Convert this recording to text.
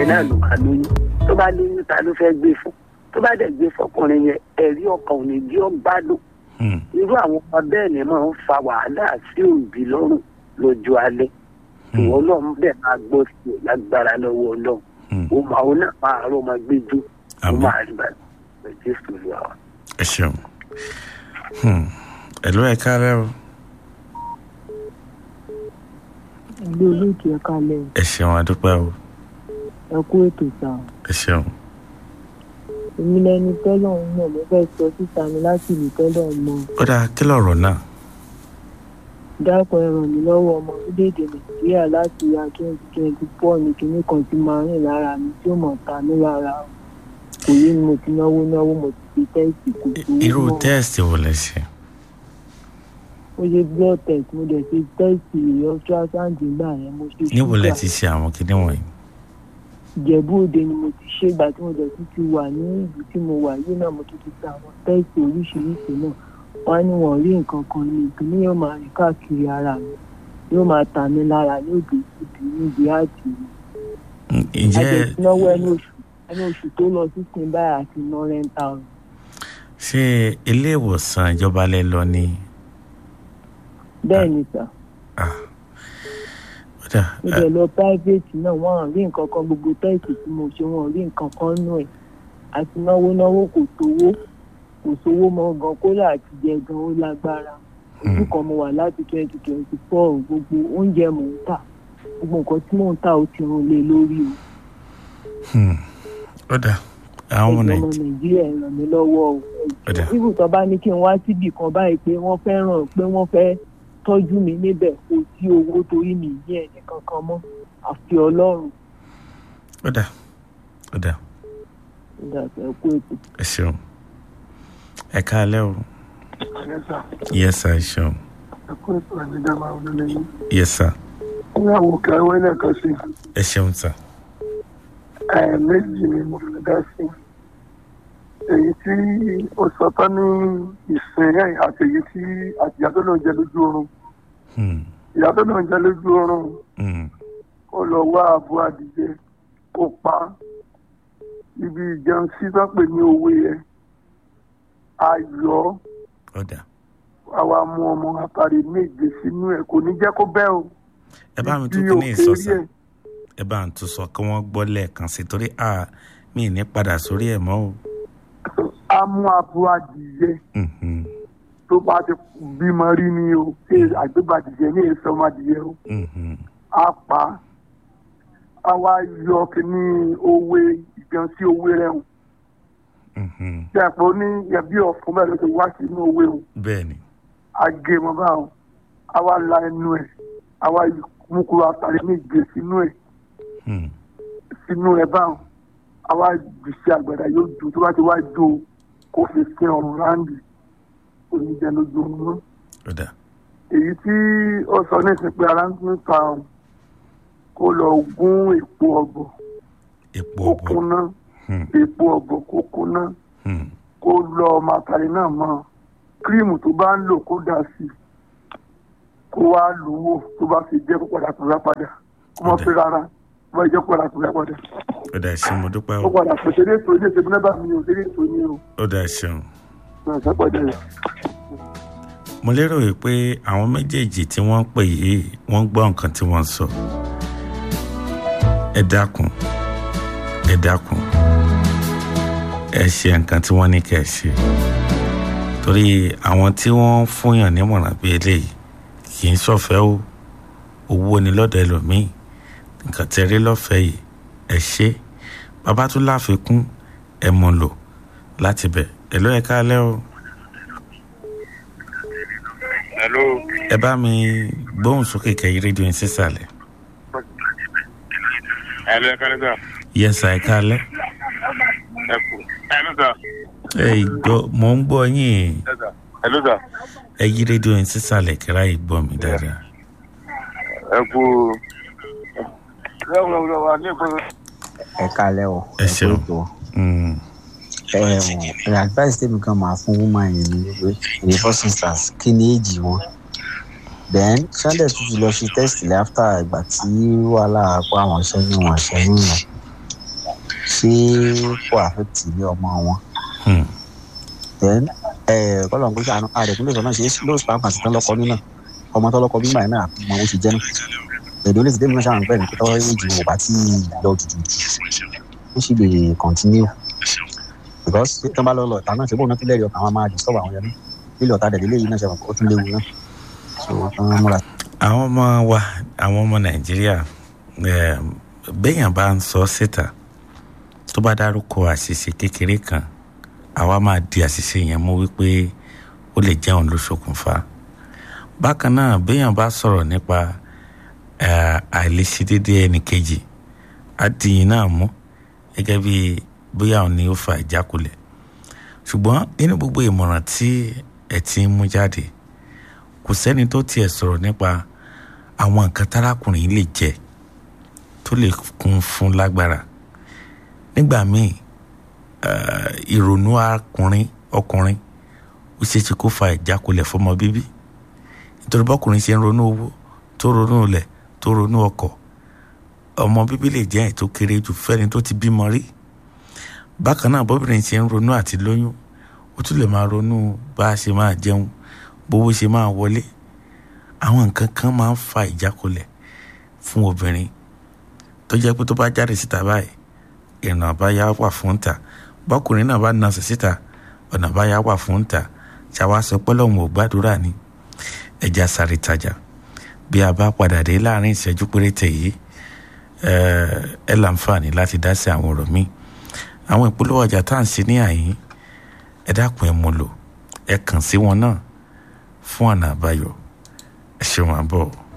náà ló máa lóyún tó bá lóyún ta ló fẹ́ gbé fún tó bá dẹ̀ gbé fọkùnrin yẹn ẹ̀rí ọkàn ò ní jí ọ́ bá lò Hmm. irú àwọn ọmọ bẹ́ẹ̀ ni máa ń fa wàhálà sí òbí lọ́rùn lójú alẹ́ Hmm. ìwọ ọlọ́run bẹ́ẹ̀ máa gbọ́ sí i lágbára lọ́wọ́ ọlọ́run Hmm. ó máa ó náà máa rọ́ ọmọ gbẹ́jú ó Àmín. máa rí báyìí pẹ̀lú jésù lù wá. ẹ ṣeun Hmm. ẹ̀lú ẹ̀ káàárẹ̀ o ilé olóòtú ẹ kalẹ̀ ẹ ṣeun adúpẹ́ o ẹ kú ètò ìta ẹ ṣeun èmi lẹni tẹ́lọ̀ ń mọ̀ mo fẹ́ sọ síta mi láti ìlú tẹ́lọ̀ mọ́ ó dáa kí lọ̀rọ̀ náà dákun ẹ ràn mí lọ́wọ́ ọmọ orílẹ̀-èdè nàìjíríà láti ya twenty twenty four ní kinní kan tí máa rìn lára mi tí ó mọ̀ ta mí lára o. kò yé ni mo ti náwó náwó mo ti fi tẹ́sì kò tó irú tẹ́ẹ̀sì wo lẹ ṣe mo ṣe blood test mo dẹ̀ ṣe tẹ́sì ultrasound nígbà yẹn mo ṣe níbo lẹ ṣúgà. ti ṣe àwọn kinní wọ̀nyí ìjẹ̀bú òde ni mo ti ṣe ìgbà tí mo dẹ̀ tún ti wà ní ìlú tí mo wà yìí náà mo tún ti ṣe àwọn tẹ́sì oríṣiríṣi náà wọ́n á ní wọ́n rí nǹkan kan ní ìpínlẹ̀ yóò máa rìn káàkiri ara mi yóò máa tà mí lára ní òde ìdí níbi àti Hmm, ǹjẹ́ àjẹsínáwó ẹni oṣù ẹni oṣù tó lọ sí sin báyìí àti ná rẹ́ńtà ọ̀run ṣé ilé ìwòsàn ìjọba lẹ lọ ni bẹ́ẹ̀ ni sà Ah. ó dáa mo dẹ̀ lọ private náà wọ́n á rí nǹkan kan gbogbo tẹ́sì tí mo ṣe wọ́n rí nǹkan kan nù ẹ̀ àti náwó náwó kò tówó kò sówó mọ́ gan kólà àti jẹ gan ó lágbára ojú kan mo wà láti twenty twenty four gbogbo oúnjẹ mò ń tà gbogbo nǹkan tí mò ń tà ó ti rún lé lórí o Hmm. ó dáa àwọn ọmọ ẹ̀jọ̀ ọmọ nàìjíríà nàìjíríà ẹ ràn mí lọ́wọ́ o Ọ̀dà. ibù tó bá ní kí n wá síbì kan báyìí pé wọ́n fẹ́ràn pé wọ́n fẹ́ tọ́jú mi níbẹ̀ kò sí owó torí mi ní ẹnì kankan mọ́ àfi ọlọ́run ó dáa ó dáa ìdàgbẹ́ kú ètò. ẹ ṣeun ẹ káalẹ́ o yes sir ẹ ṣeun ẹkún ètò àdídá máa ń lé yín yes sir ní àwọn òkè ẹwẹ lẹ́ẹ̀kan sí ẹ ṣeun sir ẹ méjì ni mo fi dá sí èyí tí ó sọ tán ní ìsìn ẹ àti èyí tí àtìyá tó lóun jẹ lójú oorun Hmm. ìyá tó lóun jẹ lójú oorun Hmm. ó lọ wá àbú adìyẹ kó pa á. ibi ìjẹun sí tó pè ní owó yẹn ayọ̀ ó dáa àwa mú ọmọ àtàrí méje sínú ẹ kò ní jẹ́ kó bẹ́ o. ẹ bá mi tún Ibi kí ní òkè ìsọsà rí ẹ̀. ẹ bá ń tún sọ kí wọ́n gbọ́ lẹ́ẹ̀kan sí torí a mi ì ní padà sórí ẹ̀ mọ́ o. a mú abo adìyẹ Mhm. tó bá ti bímọ rí ni o ṣé àgbégbà adìyẹ ní èso ọmọ adìyẹ o Mhm. a pa á. a wá yọ kíní owó ìgbọ̀n sí owó rẹ̀ o Mhm. ṣe àpò ní ẹbí ọ̀fun bẹ́ẹ̀ ló ti wá sínú owó o bẹ́ẹ̀ ni a gé mọ́ báwọn a wá la ẹnu ẹ̀ a wá mú kúrò àtàrí méje sínú ẹ̀ Hmm. sínú ẹ̀ báwọn a wá jù sí àgbàdá yóò dùn tó bá ti wá dùn o kó fi sí ọrùn ráńdì oníjẹ lójú oorun náà. ó dáa èyí tí ó sọ ní ìsìn pé ara ń tún ta òun kó lọ gún èpo ọ̀bọ̀ epo kó ọ̀bọ kúná Hmm. èpo ọ̀bọ̀ kó kúná Hmm. kó lọ màtàrí náà mọ́ kírímù tó bá ń lò kó dà sí i kó wá lò wò tó bá fi jẹ́ kó padà tó rà padà kó mọ́ Ọ̀dà. fi rárá kó bá jẹ́ kó padà tó rà padà ó dáa ṣe mo dúpẹ́ ó o padà tó ṣeré ètò ilé ìṣègùn náà bá mi ò ṣeré ètò ní o ó dáa ṣeun. ṣe padà rẹ̀. mo lérò wípé àwọn méjèèjì tí wọ́n ń pè yìí wọ́n gbọ́ nǹkan tí wọ́n ń sọ. ẹ dákun ẹ dákun ẹ ṣe nǹkan tí wọ́n ní kẹ́ ẹ ṣe. torí àwọn tí wọ́n ń fúnyàn nímọ̀ràn bíi eléyìí kì í ṣọ̀fẹ́ o owó ni lọ́dọ̀ ẹlòmíì nǹkan tẹ́ rí lọ́fẹ̀ẹ́ yìí ẹ ṣe bàbá tún láfikún ẹ mọ̀ lò láti bẹ̀ ẹ ló ẹ káalẹ́ o. Hello. ẹ bá mi gbóhùn sókè kẹyí rédíò yín sísàlẹ̀. Hello, ẹ kálẹ́ sà. yẹsà ẹ kálẹ́. Ẹ kú. Hello sà. ẹ gbọ́ mò ń gbọ́ yín Hello sà. ẹ yí rédíò yín sísàlẹ̀ kíra yìí gbọ́ mi dáadáa. Ẹ kú. Lọ́wọ́ lọ́wọ́ wa ní ìpínlẹ̀. ẹ kalẹ o ẹ ṣeun. tó Mm, ẹ ẹ advice tèmi kan máa fún woman yẹn ni wípé in the first instance kí ni èjì wọn then sunday tún ti lọ ṣe test lẹ after ìgbà tí wàhálà pa àwọn ṣẹ́yìn wọn ṣẹ́yìn yẹn ṣé kò àfẹ́tì ilé ọmọ wọn Hmm. then ẹ kọ́lọ̀ ń gbé sànú àrẹ̀kúnlẹ̀ sọ náà ṣe ló spam àti tán lọ́kọ nínà ọmọ tó lọ́kọ bímọ yẹn náà mọ bó ṣe jẹ́ náà èdè olè ti débi náà ṣàwọn pẹ̀lú pé tọ́wọ́ èjì wò bá tí lọ jùjù ó sì lè continue because tí wọ́n bá lọ lọ ìta náà ṣe bóun náà tún lẹ́rìí ọkàn àwọn máa disturb àwọn yẹn náà lílẹ̀ ọ̀tá dẹ̀ lélẹ́yìí náà ṣe ó tún léwu náà so wọ́n múra àwọn ọmọ wa àwọn ọmọ nàìjíríà eh, béèyàn bá ń sọ síta tó bá dárúkọ àṣìṣe kékeré kan àwa máa di àṣìṣe yẹn mú wípé ó lè jẹun ló ṣokùnfà bákan náà béèyàn bá sọ̀rọ̀ nípa eh, àìlèṣedédé ẹnì kejì á di yín náà mú gẹ́gẹ́ bí bóyá òun ni ó fa ìjákulẹ̀ ṣùgbọ́n nínú gbogbo ìmọ̀ràn tí ẹ ti ń mú jáde kò sẹ́ni tó tiẹ̀ sọ̀rọ̀ nípa àwọn nǹkan tárákùnrin yìí lè jẹ tó lè kún fún lágbára nígbà míì eh, ìrònú akùnrin ọkùnrin ó ṣeé ṣe kó fa ìjákulẹ̀ fọmọ bíbí nítorí bọ́kùnrin ṣe ń ronú owó tó ronú ilẹ̀ tó ronú ọkọ̀ ọmọ bíbí lè jẹ́ ètò kéré jù fẹ́ni tó ti bímọ rí bákan náà bọ́bìnrin ṣe ń ronú àti lóyún ó tún lè máa ronú bá a ṣe máa jẹun bówó ṣe máa wọlé àwọn nǹkan kan máa ń fa ìjákulẹ̀ fún obìnrin tó jẹ́ pé tó bá jáde síta báyìí ìrìnà àbáyá wà fún ta bọ́kùnrin náà bá nasẹ̀ síta ọ̀nà àbáyá wà fún ta ṣàwa sọ pé lọ́hùn ò gbàdúrà ni ẹja sáré tajà bí a bá padà dé láàrin ìṣẹ́jú péréte yìí ẹ láǹfààní láti dá sí àwọn ọ̀rọ̀ míì àwọn ìpolówó ọjà tá à ń ṣe ní àyín ẹ dákun ẹ mú lò ẹ kàn sí wọn náà fún ọ̀nà àbáyọ ẹ ṣeun àbọ̀.